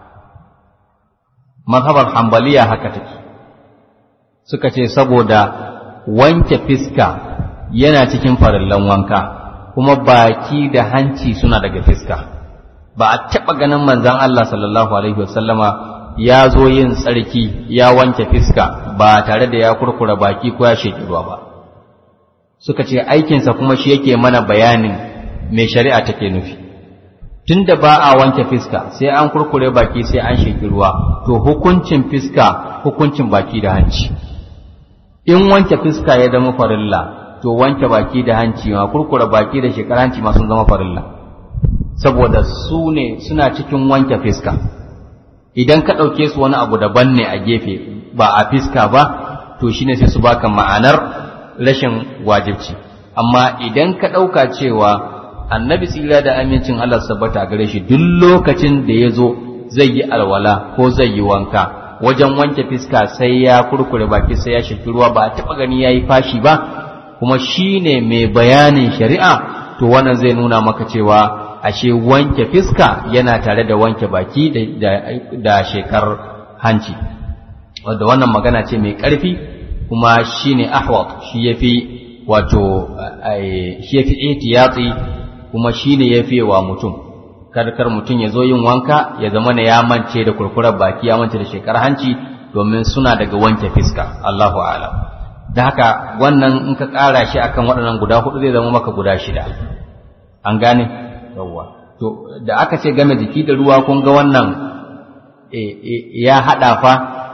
mazhabar hambaliya haka take suka ce saboda wanke fiska yana cikin farillan wanka kuma baki da hanci suna daga fiska ba a taɓa ganin manzan Allah sallallahu alaihi wasallama ya zo yin tsarki ya wanke fiska ba tare da ya kurkura baki ko ya sheki ruwa ba suka ce aikinsa kuma shi yake mana bayanin mai shari'a take nufi tunda ba a wanke fiska sai an kurkure baki sai an sheki ruwa to hukuncin fiska hukuncin baki da hanci in wanke fiska ya zama farilla to wanke baki da hanci ma kurkure baki da shekar hanci ma sun zama farilla saboda su ne suna cikin wanke fiska idan ka ɗauke su wani abu daban ne a gefe ba a fiska ba to shine sai su baka ma'anar rashin wajibci amma idan ka ɗauka cewa annabi tsira da amincin Allah sabbata gare shi duk lokacin da ya zo zai yi alwala ko zai yi wanka wajen wanke fiska sai ya kurkure baki sai ya shaki ruwa ba a taɓa gani ya yi fashi ba kuma shi ne mai bayanin shari'a to wannan zai nuna maka cewa ashe wanke fiska yana tare da wanke baki da shekar hanci wadda wannan magana ce mai ƙarfi kuma shi ne ahwat shi ya fi wato shi ya fi ihtiyatsi kuma shi ne ya fi wa mutum karkar mutum ya zo yin wanka ya zama na ya mance da kurkurar baki ya mance da shekar hanci domin suna daga wanke fiska Allahu a'lam da haka wannan in ka ƙara shi akan waɗannan guda hudu zai zama maka guda shida an gane yawwa to da aka ce game jiki da ruwa kun ga wannan ya haɗa fa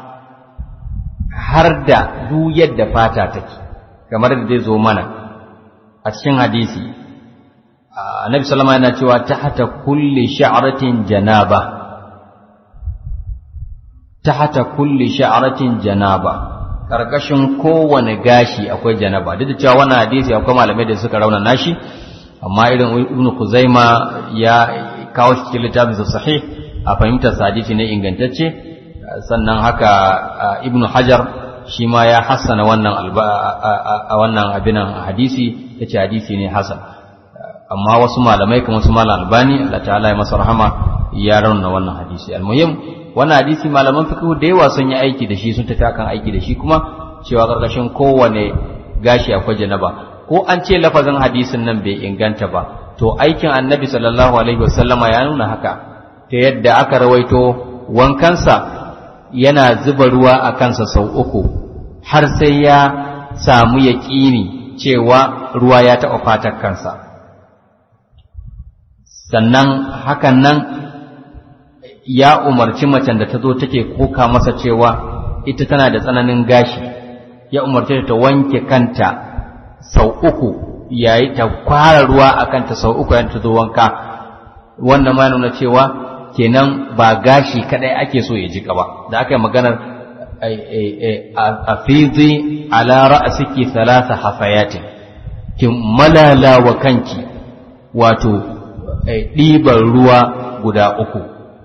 har da duk yadda fata take kamar da zai zo mana a cikin hadisi annabi sallama yana cewa tahta kulli sha'ratin janaba tahta kulli sha'ratin janaba karkashin kowane gashi akwai janaba duk da cewa wannan hadisi akwai malamai da suka rauna nashi amma irin ibn Kuzaima ya kawo shi cikin littafin sa sahih a fahimtar sa hadisi ne ingantacce sannan haka ibn Hajar shi ma ya hassana wannan a wannan abinan hadisi yace hadisi ne hasan amma wasu malamai kamar su malam albani Allah ta'ala ya masa rahama ya rauna wannan hadisi almuhim wannan hadisi malaman fiqh da yawa sun yi aiki da shi sun tafi akan aiki da shi kuma cewa karkashin kowane gashi akwai janaba ko an ce lafazin hadisin nan bai inganta ba to aikin annabi sallallahu alaihi wasallama ya nuna haka ta yadda aka rawaito wankansa yana zuba ruwa a kansa sau uku har sai ya samu yaƙini cewa ruwa ya taɓa fatar kansa sannan hakan nan ya umarci macen da ta zo take koka masa cewa ita tana da tsananin gashi ya umarci ta wanke kanta sau uku yayi ta kwara ruwa a kanta sau uku yan ta zo wanka wannan ma nuna cewa kenan ba gashi kadai ake so ya jika ba da aka yi maganar a fizi ala ra'asiki thalatha hafayatin ki malala wa kanki wato ɗiban ruwa guda uku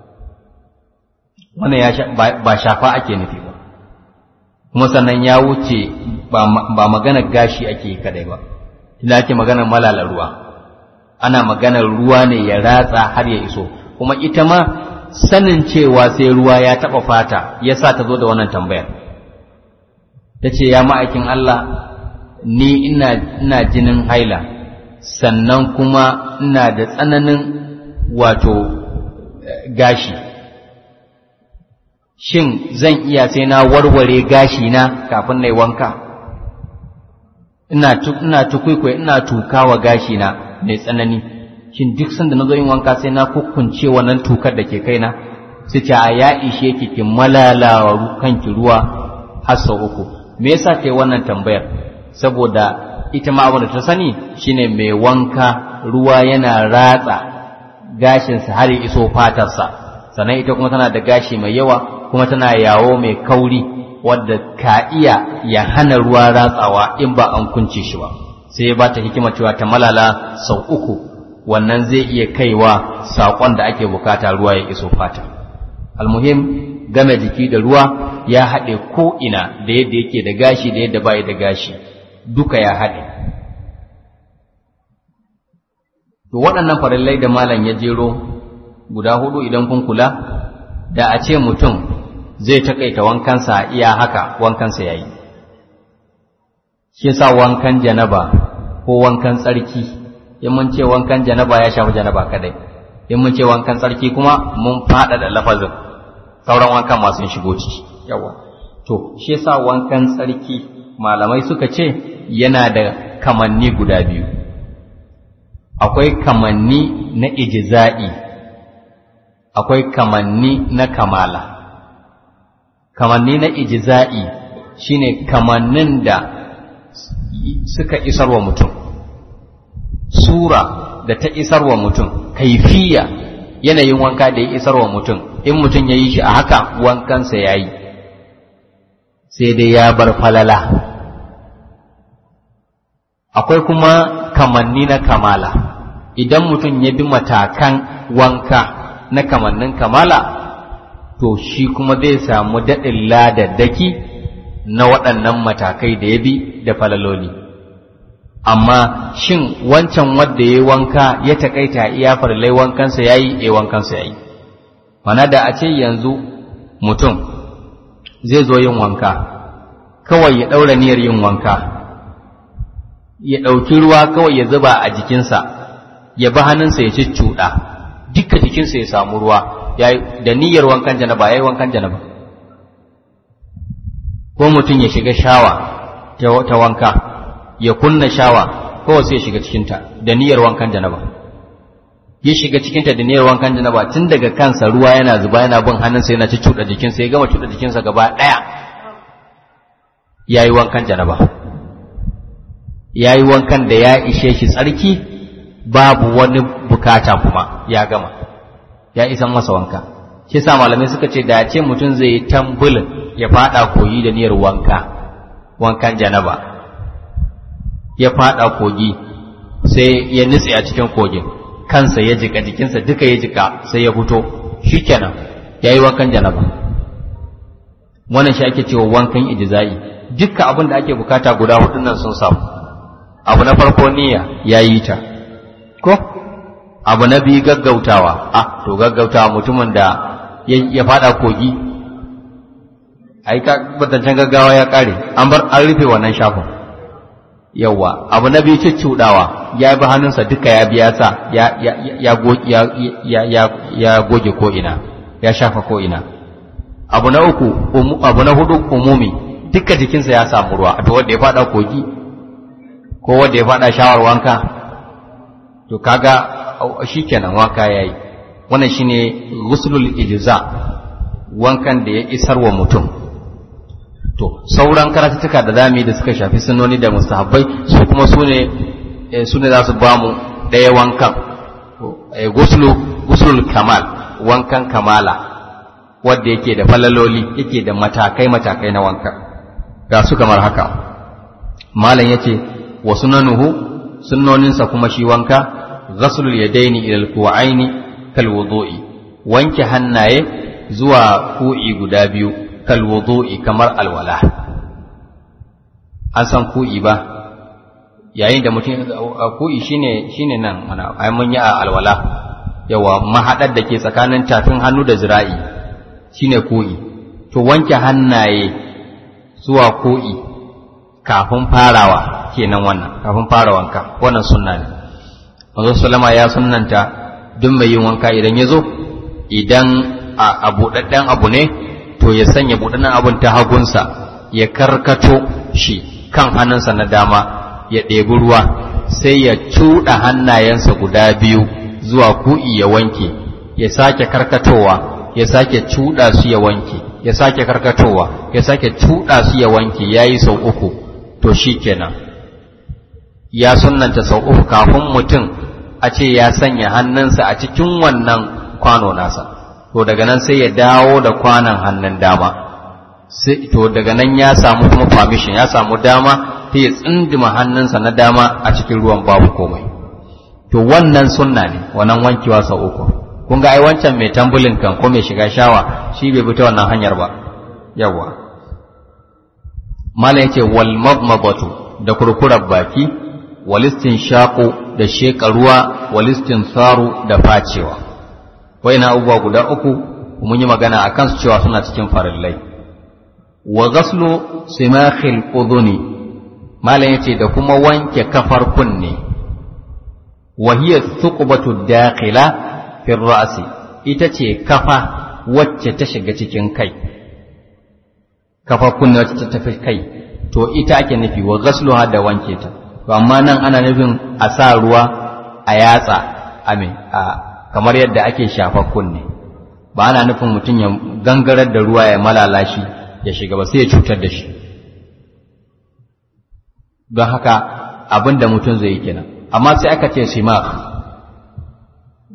wannan ya ba shafa ake nufi ba kuma sannan ya wuce ba maganar gashi ake kadai ba ina ake maganar malala ruwa ana maganar ruwa ne ya ratsa har ya iso kuma ita ma sanin cewa sai ruwa ya taɓa fata ya sa ta zo da wannan tambayar ta ce ya ma'aikin Allah ni ina, ina jinin haila sannan kuma ina da tsananin wato gashi shin zan iya sai na warware gashi na kafin na yi wanka ina ina tukwaikwai ina tukawa gashi na mai tsanani shin duk sanda na zo yin wanka sai na kukkunce wannan tukar da ke kaina sai ce a ya ishe ki ki malalawa kanki ruwa har sau uku me yasa ta yi wannan tambayar saboda ita ma abin da ta sani shine mai wanka ruwa yana ratsa gashinsa har ya iso fatarsa sannan ita kuma tana da gashi mai yawa kuma tana yawo mai kauri wadda ka iya ya hana ruwa ratsawa in ba an kunce shi ba sai ba ta hikima cewa ta malala sau uku wannan zai iya kaiwa saƙon da ake bukata ruwa ya iso fata almuhim game jiki da ruwa ya haɗe ko'ina da yadda yake da gashi da yadda bai da gashi duka ya haɗe to waɗannan farillai da malam ya jero guda hudu idan kun kula da a ce mutum zai takaita wankansa iya haka wankansa yayi shi sa wankan janaba ko wankan tsarki in mun ce wankan janaba ya shafi janaba kadai in mun ce wankan tsarki kuma mun fada da lafazin sauran wankan masu shigo ciki yawa to shi yasa wankan tsarki malamai suka ce yana da kamanni guda biyu akwai kamanni na ijza'i akwai kamanni na kamala kamanni na ijza'i shine kamannin da suka isarwa mutum sura da ta isarwa mutum kaifiya yanayin wanka da ya isarwa mutum in mutum ya yi shi a haka wankansa ya yi sai dai ya bar falala akwai kuma kamanni na kamala idan mutum ya bi matakan wanka na kamannin kamala to shi kuma zai samu daɗin ladaddaki na waɗannan matakai da ya bi da falaloli amma shin wancan wadda ya yi wanka ya taƙaita iya farlai wankansa ya yi e wankansa ya yi mana da a ce yanzu mutum zai zo yin wanka kawai ya ɗaura niyyar yin wanka ya ɗauki ruwa kawai ya zuba a jikinsa ya bi hannunsa ya cuccuɗa duka jikinsa ya samu ruwa da niyyar wankan janaba ya yi wankan janaba ko mutum ya shiga shawa ta wanka ya kunna shawa kawai sai ya shiga cikinta da niyyar wankan janaba ya shiga cikinta da niyyar wankan janaba tun daga kansa ruwa yana zuba yana bin hannunsa yana cuccuɗa jikinsa ya gama cuɗa jikinsa gaba ɗaya ya yi wankan janaba ya yi wankan da ya ishe shi tsarki babu wani bukata kuma ya gama ya isan masa wanka shi sa malamai suka ce da ce mutum zai yi tambulin ya fada kogi da niyyar wanka wankan janaba ya fada kogi sai ya nutse a cikin kogin kansa ya jika jikinsa duka ya jika sai ya fito shikenan ya yi wankan janaba wannan shi ake cewa wankan ijza'i dukkan abin da ake bukata guda hudun nan sun samu abu na farko niyya ya yi ta ko abu na biyu gaggautawa ah to gaggautawa mutumin da ya fada kogi ai ka batancan gaggawa ya kare an bar an rufe wannan shafin yawa abu na biyu cuccudawa ya bi hannunsa duka ya biya sa ya ya ya ya ya goge ko ina ya shafa ko ina abu na uku abu na hudu umumi duka jikinsa ya samu ruwa to wanda ya fada kogi ko wanda ya fada shawar wanka to kaga shikenan wanka yayi wannan shine ghuslul ijza wankan da ya isar wa mutum to sauran karatuttuka da zamu da suka shafi sunnoni da mustahabbai su kuma su ne su ne za su ba mu ɗaya wankan ghuslu ghuslul kamal wankan kamala wanda yake da falaloli yake da matakai matakai na wanka ga su kamar haka malam yace wa sunanuhu sunnoninsa kuma shi wanka ghaslul yadaini ila alku'aini kal wudu'i wanke hannaye zuwa ku'i guda biyu kal wudu'i kamar alwala an san ku'i ba yayin da mutum ku'i shine shine nan mana ai mun yi a alwala yawa mahadar da ke tsakanin tafin hannu da zira'i shine ku'i to wanke hannaye zuwa ku'i kafin farawa kenan wannan kafin fara wanka wannan sunna ne manzo sallama ya sunnanta duk mai yin wanka idan ya zo idan a buɗaɗɗen abu ne to ya sanya buɗaɗɗen abun ta hagunsa ya karkato shi kan hannunsa na dama ya ɗebi ruwa sai ya cuɗa hannayensa guda biyu zuwa ku'i ya wanke ya sake karkatowa ya sake cuɗa su ya wanke ya sake karkatowa ya sake cuɗa su ya wanke ya yi sau uku to shi kenan ya sunanta sau uku kafin mutum a ce ya sanya hannunsa a cikin wannan kwano nasa to daga nan sai ya dawo da kwanon hannun dama to daga nan ya samu kuma permission ya samu dama ta ya tsindima hannunsa na dama a cikin ruwan babu komai to wannan sunna ne wannan wankewa sau uku kun ga ai wancan mai tambulin kan ko mai shiga shawa shi bai bi ta wannan hanyar ba yawa mala yace wal madmadatu da kurkurar baki walistin shaƙo da sheƙa ruwa walistin saru da facewa wai na abubuwa guda uku mun yi magana a kansu cewa suna cikin farillai wa gaslu simakhil udhuni malam yace da kuma wanke kafar kunne wa hiya thuqbatu dakhila fi ra'si ita ce kafa wacce ta shiga cikin kai kafar kunne wacce ta tafi kai to ita ake nufi wa gasluha da wanke ta to amma nan ana nufin a sa ruwa a yatsa amin a kamar yadda ake shafa kunne ba ana nufin mutum ya gangarar da ruwa ya malala shi ya shiga ba sai ya cutar da shi don haka abin da mutum zai yi kenan amma sai aka ce simak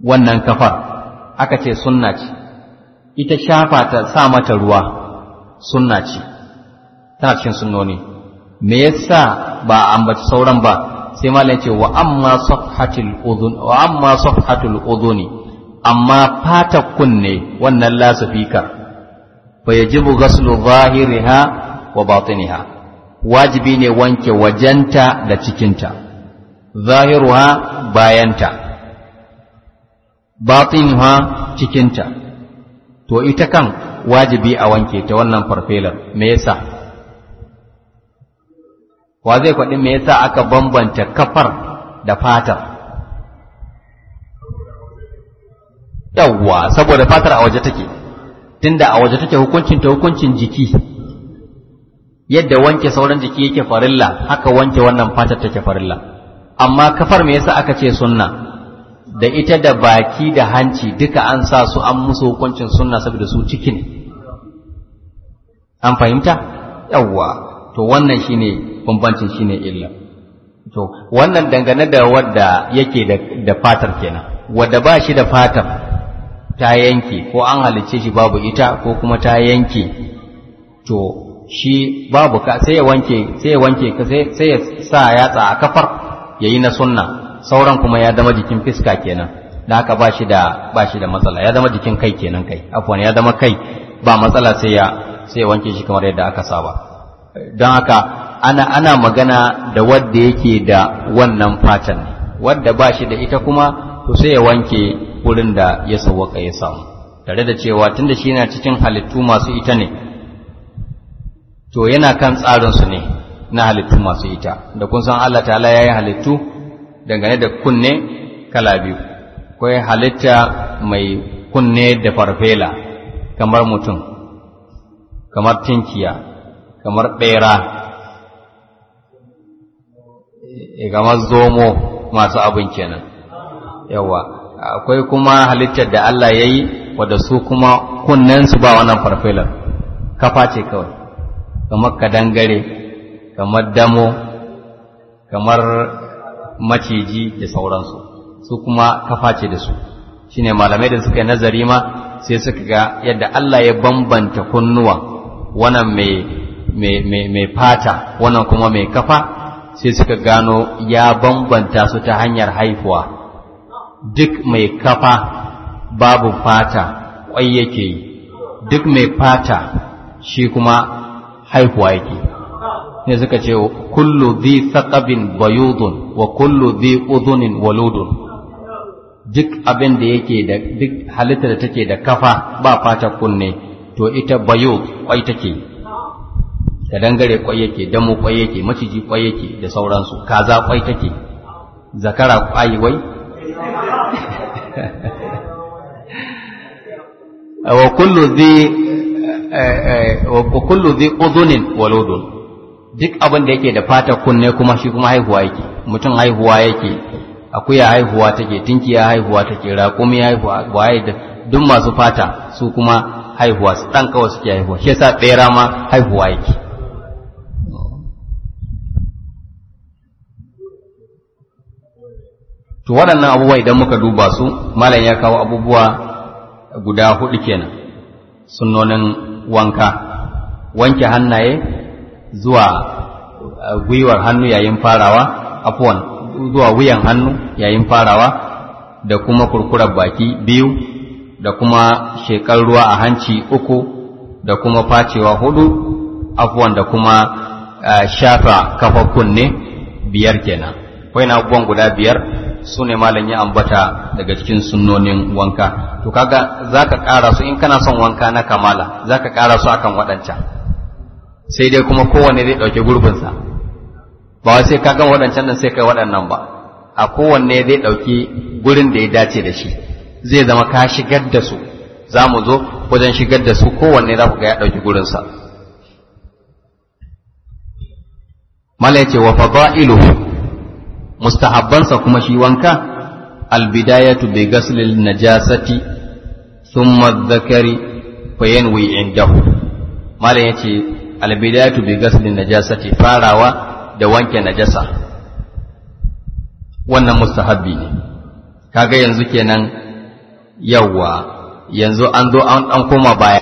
wannan kafar aka ce sunna ce ita shafa ta sa mata ruwa sunna ce tana cikin sunnoni me yasa ba a ambaci sauran ba sai malam ce wa amma safhatul udhun wa amma safhatul udhuni amma fata kunne wannan lasafika fa yajibu ghaslu zahiriha wa batiniha wajibi ne wanke wajenta da cikinta zahiruha bayanta batinuha cikinta to ita kan wajibi a wanke ta wannan farfelar me yasa wa zai faɗi me yasa aka bambanta kafar da fatar yawwa saboda fatar a waje take tunda a waje take hukuncin ta hukuncin jiki yadda wanke sauran jiki yake farilla haka wanke wannan fatar take farilla amma kafar me yasa aka ce sunna da ita da baki da hanci duka an sa su an musu hukuncin sunna saboda su ciki ne an fahimta yawwa to wannan shine bambancin shine illa to wannan dangane da wadda yake da, da fatar kenan wadda ba shi da fatar ta yanke ko an halicce shi babu ita ko kuma ta yanke to shi babu ka sai ya wanke sai ya wanke ka sai ya sa yatsa a kafar yayi na sunna sauran kuma ya zama jikin fiska kenan da haka ba shi da ba shi da matsala ya zama jikin kai kenan kai afwan ya zama kai ba matsala sai ya sai ya wanke shi kamar yadda aka saba don haka ana ana magana da wadda yake da wannan fatan wadda ba shi da ita kuma to sai ya wanke wurin da ya sawwaka ya samu tare da cewa tunda shi yana cikin halittu masu ita ne to yana kan tsarinsu ne na halittu masu ita da kun san Allah ta'ala ya yi halittu dangane da kunne kala biyu akwai halitta mai kunne da farfela kamar mutum kamar tinkiya kamar ɓera kamar zomo masu abin kenan yawa akwai kuma halittar da Allah ya yi wadda su kuma kunnensu ba wannan farfelar kafa ce kawai kamar kadangare kamar damo kamar maciji da sauransu su kuma kafa ce da su shine malamai da suka yi nazari ma sai suka ga yadda Allah ya bambanta kunnuwa wannan mai fata wannan kuma mai kafa sai suka gano ya bambanta su ta hanyar haifuwa duk mai kafa babu fata kwai yake yi duk mai fata shi kuma haihuwa yake ne suka ce kullu dhi thaqabin bayudun wa kullu dhi udhunin waludun duk abin da yake da duk halitta da take da kafa ba fata kunne to ita bayud kwai take da dangare kwai yake damu kwai yake maciji kwai yake da sauransu kaza kwai take zakara kwai wai wa kullu dhi wa kullu dhi udhunin waludun duk abin da yake da fata kunne kuma shi kuma haihuwa yake mutum haihuwa yake akuya haihuwa take tinkiya haihuwa take raƙumi haihuwa waye da duk masu fata su kuma haihuwa su dan kawai suke haihuwa shi yasa bera ma haihuwa yake to waɗannan abubuwa idan muka duba su malam ya kawo abubuwa guda hudu kenan sunnonin wanka wanke hannaye zuwa gwiwar hannu yayin farawa afuwan zuwa wuyan hannu yayin farawa da kuma kurkurar baki biyu da kuma shekar ruwa a hanci uku da kuma facewa hudu afuwan da kuma shafa kafa kunne biyar kenan kwai na abubuwan guda biyar su ne malam ya ambata daga cikin sunnonin wanka to kaga zaka ƙara su in kana son wanka na kamala zaka ƙara su akan waɗancan sai dai kuma kowanne zai ɗauki gurbinsa ba wai sai ka gan waɗancan nan sai kai waɗannan ba a kowanne zai ɗauki gurin da ya dace da shi zai zama ka shigar da su za mu zo wajen shigar da su kowanne za ku ga ya ɗauki gurinsa mala ya ce wa fada'iluhu mustahabbansa kuma shi wanka albidayatu bi ghaslil najasati thumma dhakari fa yanwi indahu mala ya ce albidayatu bi ghaslil najasati farawa da wanke najasa wannan mustahabbi ne kaga yanzu kenan yawwa yanzu an zo an koma baya